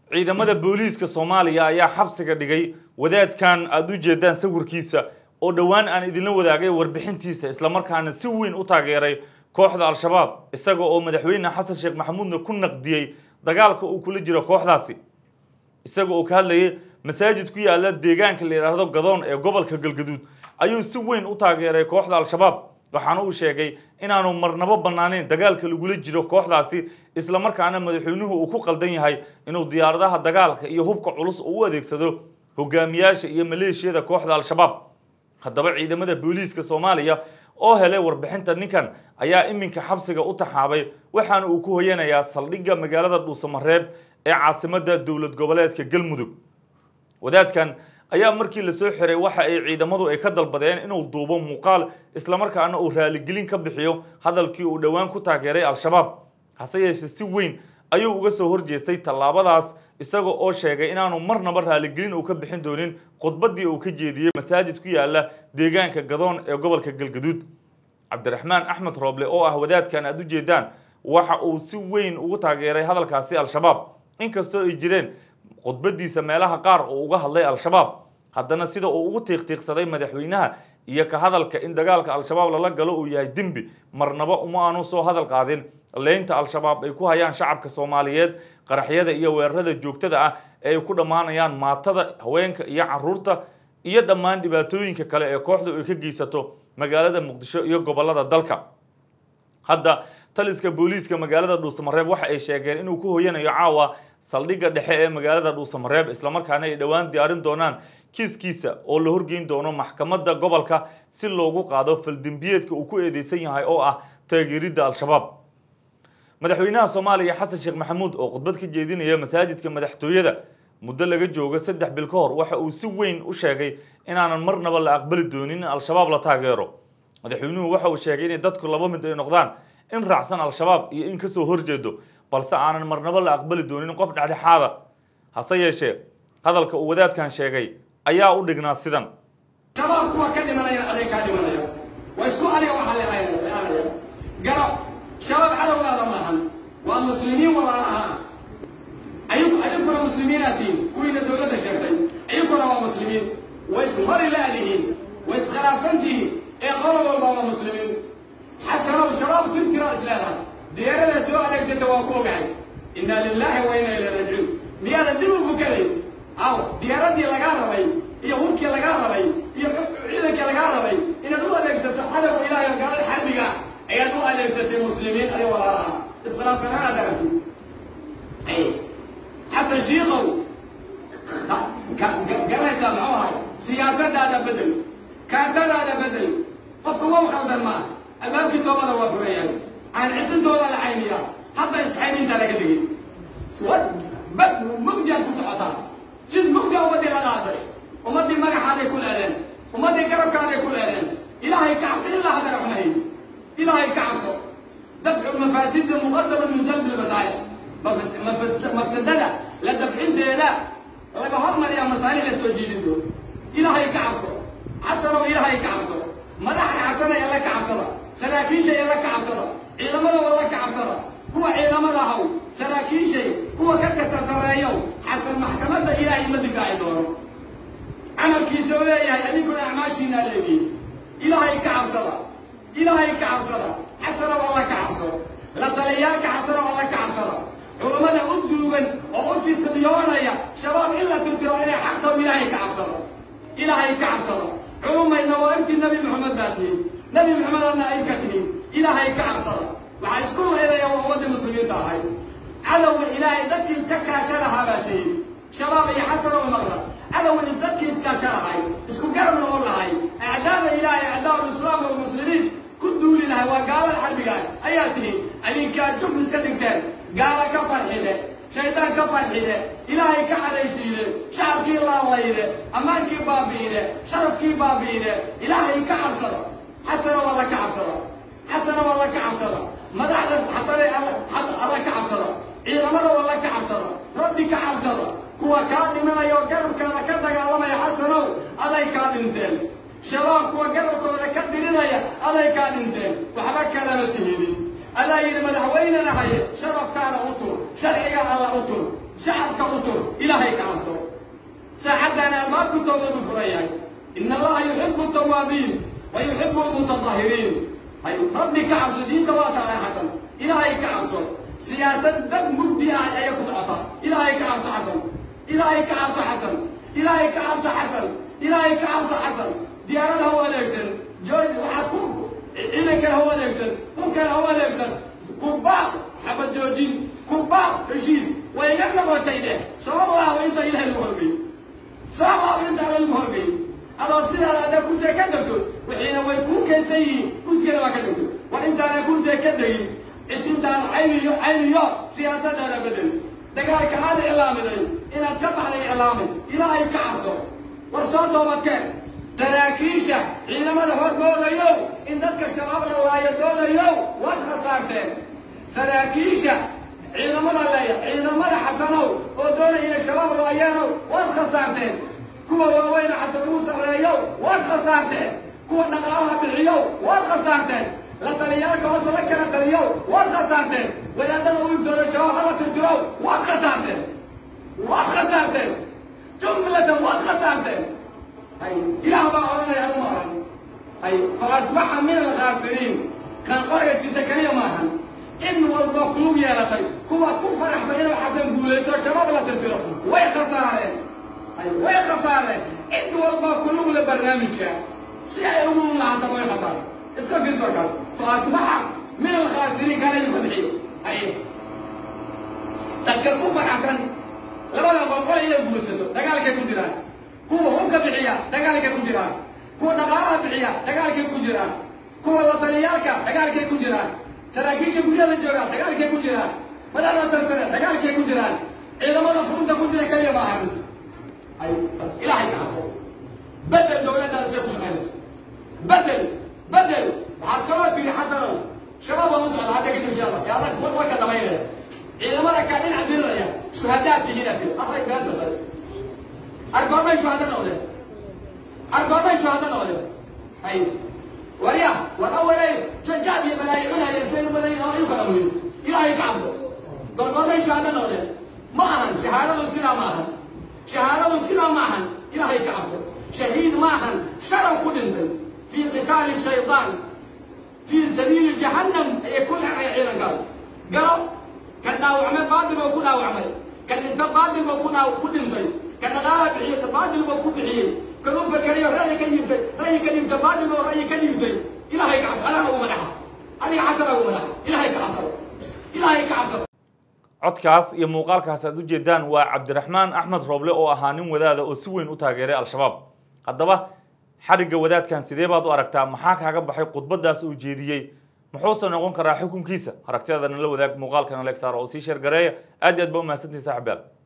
ciidamada booliiska soomaaliya ayaa xabsiga dhigay wadaadkan aada u jeedaan sawirkiisa oo dhowaan aan idinla wadaagay warbixintiisa islamarkaana si weyn u taageeray kooxda al-shabaab isaga oo madaxweyne xasan sheekh maxamuudna ku naqdiyey dagaalka uu kula jiro kooxdaasi isaga oo ka hadlayay masaajid ku yaala deegaanka la yidhaahdo gadoon ee gobolka galgaduud ayuu si weyn u taageeray kooxda al-shabaab waxaana uu sheegay inaanu marnabo bannaaneyn dagaalka lagula jiro kooxdaasi islamarkaana madaxweynuhu uu ku qaldan yahay inuu diyaaradaha dagaalka iyo hubka culus uu u adeegsado hogaamiyaasha iyo maleeshiyada kooxda al-shabaab haddaba ciidamada booliiska soomaaliya oo helay warbixinta ninkan ayaa iminka xabsiga u taxaabay waxaana uu ku hoyanayaa saldhigga magaalada dhuusamareeb ee caasimadda dowlad goboleedka galmudug wadaadkan ayaa markii lasoo xiray waxa ay ciidamadu ay ka dalbadeen inuu duubo muuqaal islamarkaana uu raaligelin ka bixiyo hadalkii uu dhowaan ku taageeray al-shabaab hase yeeshee si weyn ayuu uga soo horjeestay tallaabadaas isaga oo sheegay inaanu marnaba raaligelin uu ka bixin doonin khudbaddii uu ka jeediyey masaajid ku yaala deegaanka gadoon ee gobolka galgaduud cabdiraxmaan axmed rooble oo ah wadaadkan aada u jeedaan waxa uu si weyn ugu taageeray hadalkaasi al-shabaab inkastoo ay jireen khudbadiisa meelaha qaar uu uga hadlay al-shabaab haddana sida uu ugu tiiqtiiqsaday madaxweynaha iyo ka hadalka in dagaalka al-shabaab lala galo uu yahay dembi marnaba uma aanu soo hadal qaadin leynta al-shabaab ay ku hayaan shacabka soomaaliyeed qaraxyada iyo weerarada joogtada ah ee ay ku dhammaanayaan maatada haweenka iyo caruurta iyo dhammaan dhibaatooyinka kale ee kooxdu ay ka geysato magaalada muqdisho iyo gobolada dalka hadda taliska booliiska magaalada dhuusamareeb waxa ay sheegeen inuu ku hoyanayo caawa saldhigga dhexe ee magaalada dhuusamareeb islamarkaana ay dhowaan diyaarin doonaan kiiskiisa oo la horgeyn doono maxkamadda gobolka si loogu qaado faldembiyeedka uu ku eedeysan yahay oo ah taageeridda al-shabaab madaxweynaha soomaaliya xasan sheekh maxamuud oo khudbad ka jeedinaya masaajidka madaxtooyada muddo laga joogo saddex bil ka hor waxa uu si weyn u sheegay inaanan marnaba la aqbali doonin in al-shabaab la taageero madaxweynuhu waxa uu sheegay inay dadku laba mid ay noqdaan in raacsan al-shabaab iyo in kasoo horjeedo balse aanan marnaba la aqbali doonin qof dhexdhexaada hase yeeshee hadalka uu wadaadkan sheegay ayaa u dhignaa sidan shabaab kuwa ka dhimanaya aday kaa dhimanaya waa isku adiga waxaa leeanaya garab shabaab cadowgaada maahan waa muslimiin walaalaha ayaguna muslimiinaatiin kuwiina dowladda sheegtay ayaguna waa muslimiin way ismari laadihiin way iskhilaafsantihiin ee qolo walba waa muslimiin xasanow shabaab tirtira isleedahay diyaarada soo adeegsata waa ku ogahay inna lilaahi wa inna ilay rajiun miyaadan dib ugu kelayn aw diyaaradii lagaa rabay iyo hubkii lagaa rabay iyo ciidankii lagaa rabay inaad u adeegsato cadowga ilaahay gaalada xarbiga ayaad u adeegsatay muslimiin ayo walaalaha iskhilaafsanaana darabti xasan shiikow garanaysaa muxuu ahay siyaasadaada bedel kaartadaada bedel qofka wow khaldan maa albaabkii toobada waa fureeyaan aan cidintooda la cayniya hadda isxayninta laga digin bad mugdiaad ku socotaa jid mugdia ummaddii la dhaaday ummaddii magaxaaday ku leedeen ummaddii garabkaaday ku leedeen ilaahay ka cabso ilaa hadda raxmahay ilaahay ka cabso dafcu mafaasida muqadama min jalbi lmasaa'ib mafsadada la dafcinteeda laga hormariyaa masaalix la soo jiidin doono ilaahay ka cabso xasanow ilaahay ka cabso madaxda xasana ee la ka cabsada saraakiisha ee la ka cabsada ciidamadooda la ka cabsada kuwa ciidamada haw saraakiishay kuwa ka kasta sarreeyow xasan maxkamadda ilaahay ma difaaci doono camalkiisa u leeyahay adinkuna acmaashiinaa leedihin ilaahay ka cabsada ilaahay ka cabsada xasanow alla ka cabso la taliyaalka xasanow alla ka cabsada culammada u duugan oo u fitniyoonaya shabaab in la tirtiro inay xaqtaw ilaahay ka cabsado ilaahay ka cabsado culumayna waa intii nabi maxamed baa tihin nabi maxamedadna ay ka tihin ilaahay ka cabsada waxaa isku laydaya waa ummaddii muslimiinta ahay cadowga ilaahay dadkii iska kaasha lahaa baa tihin shabaab iyo xasanow maqla cadowga is dadkii iskaasha lahay isku garab noqon lahay acdaada ilaahay acdaau lislaam walmuslimiin ku duuli lahay waa gaalada xarbigaa ayaa tihin adinkaa juf iska dhigteen gaala ka farxide shaydaan ka farxide ilaahay ka cadaysiide shacabkii laalayde ammaankii baabi'ide sharafkii baabi'ide ilaahay ka cabsada xasana waa la ka cabsada xasana waa la ka cabsada madaxda xasane alla ka cabsada ciidamada waa la ka cabsada rabbi ka cabsada kuwa kaa dhimanaya oo garabkaada ka dagaalamaya xasanow aday kaa dhinteen shabaab kuwa garabkooda ka dirinaya aday kaa dhinteen waxba kalama timidin adaa yidhi madaxweynena haye sharafkaada u tur sharciga alla u tur shacabka u tur ilaahay ka cabso saacaddaana albaabku toobadu furan yahay ina allaha yuxibu tawaabiin wa yuxibu almutatahiriin hay rabbi ka cabso diinta waa tahay xasan ilaahay ka cabso siyaasad dad mugdi ah ayay ku socota ilaahay ka cabso xasan ilaahay ka cabso xasan ilaahay ka cabso xasan ilaahay ka cabso xasan diyaarad ha u adeegsan jooj waxaa ku ciidankan ha u adeegsan dhulkan ha u adeegsan kurbaaq xabad joojin kurbaaq heshiis way iga noqotay dheh soo laabo inta ilaahay lagu horgeyo soo laabo inta alla lagu horgeyo adoo sidaada hadda kursiga ka degto wixiina way kuu keensan yihiin kursigana waa ka degto war intaana kursiga ka degin cidintaan cayniyo cayniyo siyaasadaada bedel dagaalka aad iclaamiday inaad ka baxday iclaamay ilaahay ka cabso war soo toobadkeen saraakiisha ciidamada hormoodayow in dadka shabaab la waayo doonayow waad khasaarteen saraakiisha ciidamada leeya ciidamada xasanow oo doonaya inay shabaab laayeenow waad khasaarteen kuwa waaweyne xasan ugu sarreeyow waad khasaarteen kuwa dhaqaalaha bixiyow waad khasaarteen la taliyaalka hoos la kala taliyow waad khasaarteen wadaadada u iftooda shabaab hala tirtirow waad khasaarteen waad khasaarteen jumlatan waad khasaarteen ay ilaah baa odhanaya anu maahan ay faasbaxa min alkhaasiriin kaan qoraya sita keliya maahan in walba kulug yeelatay kuwa ku faraxsan inuu xasan guulaysto shabaab la tirtiro way khasaareen ay way khasaareen cid walba kulug le barnaamijka si ay ugu lahaataba way khasaareen iska fiirso kaas faasbaxa min alkhaasiriin kana yuka bixiyo ay dadka ku faraxsan labada qolqol inay guulaysato dagaalkay ku jiraan kuwa hubka bixiya dagaalkay ku jiraan kuwa dhaqaalaha bixiya dagaalkay ku jiraan kuwa lataliyaalka dagaalkay ku jiraan saraakiisha guryada jooga dagaalkay ku jiraan madaxda sarsare dagaalkay ku jiraan ciidamada furunta ku jira keliya maahan ay ilaahay ka cabso bedel dowladdaada say ku shaqaynayso bedel bedel waxaad kaloo tiri xasanow shabaab waa u socda hadda kadib insha allah yaa adag way ka dhamaynaya ciidamada kaa dhinac diriraya shuhadaad tihiin aad tiri array beenta argoomay shuhada noqdeen argoomay shuhada noqdeen ay warya war awalay jajaad iyo balaayicinaya saynu badan oo iyu kala muhiim ilaahay ka cabso gorgoomay shuhada noqdeen ma ahan shahaadadu sidaa ma ahan shahaadadu sidaa ma ahan ilaahay ka cabso shahiid ma ahan sharaw ku dhintay fii qitaali shaydaan fii sabiili jahannam ayay ku dhacay ciidankaas garo ka dhaawacmay baadil oo ku dhaawacmay ka dhinta baadil boo ku dhaaw ku dhintay ka dhaqaala bixiye ka baadil boo ku bixiyey kan u fakeriyo ra'yi ka dhiibtay ra'yi ka dhiibta baadil boo ra'yi ka dhiibtay ilaahay ka cabso anaga ugu madaxa adiga xasana ugu madaxa ilaahay ka cabsado ilaahay ka cabsado codkaas iyo muuqaalkaas aad ujeedaan waa cabdiraxmaan axmed rooble oo ahaa nin wadaada oo si weyn u taageeray al-shabaab haddaba xadhigga wadaadkan sidee baad u aragtaa maxaa kaaga baxay khudbadaas uu jeediyey muxuuse noqon karaa xukunkiisa aragtiyada nala wadaag muuqaalka naleeg saaro oo sii sheer gareeya aad iyo aad ba umahadsantihin saaxibaal